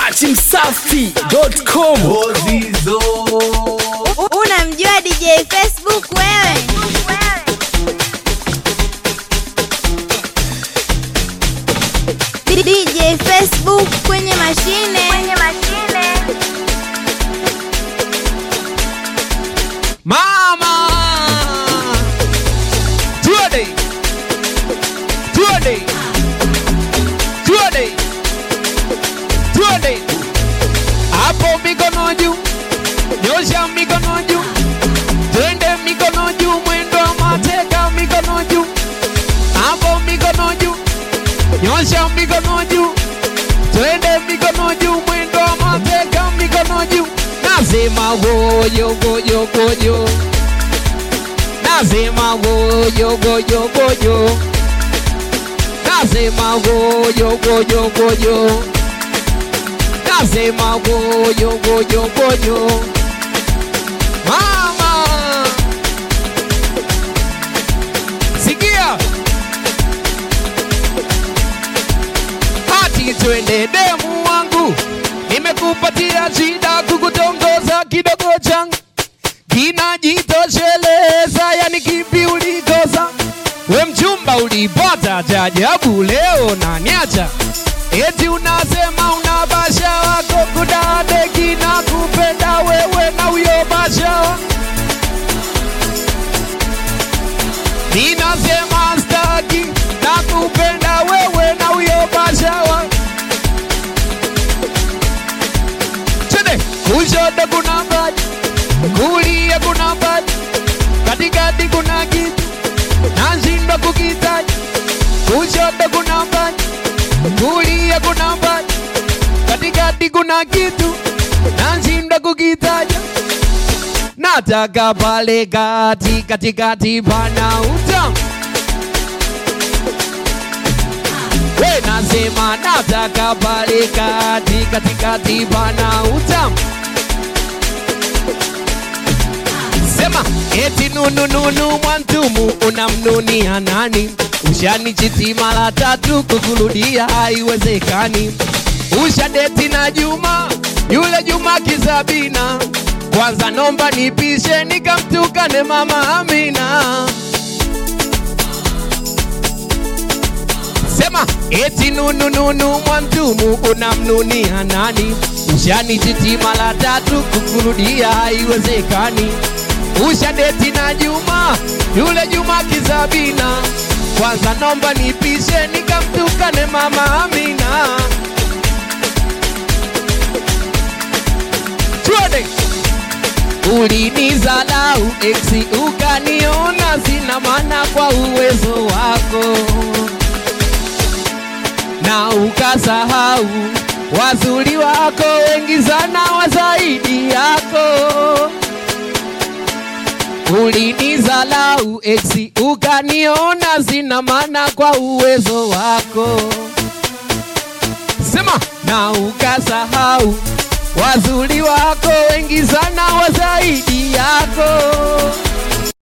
dachimsafi.com Ozizo. Unamjua DJ Facebook wewe? DJ Facebook kwenye mashine. Kwenye mashine. Mama. Tuende. Tuende. Tuende. Tuende. Hapo mikono juu. Nyosha mikono juu. Twende mikono juu mwendo wa mateka mikono juu. Hapo mikono juu. Nyosha mikono juu. Twende mikono juu mwendo wa mateka mikono juu. Nasema goyo goyo goyo. Nasema goyo goyo goyo. Nasema goyo goyo goyo. Nasema goyo goyo goyo. Mama. Sikia. Hati twende demu wangu, nimekupatia shida kukutongoza kidogo changu kinajitosheleza, yani kipi ulikosa? We mchumba ulipata cha ajabu, leo naniacha eti unasema una basha wako kudade kina kupenda wewe na huyo basha wako. Ninasema staki na kupenda wewe na huyo basha wako. Twende kushoto kuna maji, kulia kuna maji, katikati kuna kitu nashindwa kukitaja. Kushoto kuna maji, kulia kuna maji, katikati kuna kitu nashindwa kukitaja. Nataka pale kati katikati pana utamu. We nasema nataka pale kati katikati pana utamu. Sema eti nunu nunu mwantumu unamnunia nani? Ushanichiti mara tatu kukurudia haiwezekani. Ushadeti na Juma yule Juma Kisabina, kwanza nomba nipishe nikamtukane mama Amina. Sema eti nunu nunu mwantumu unamnunia nani? Ushanichiti mara tatu kukurudia haiwezekani. Ushadeti na Juma yule Juma Kisabina, kwanza nomba nipishe nikamtukane mama Amina. Tuende. Ulinizalau eksi ukaniona sina maana kwa uwezo wako na ukasahau wazuri wako wengi sana wa zaidi yako. Ulinizalau eksi ukaniona sina maana kwa uwezo wako, sema na ukasahau wazuri wako wengi sana wa zaidi yako.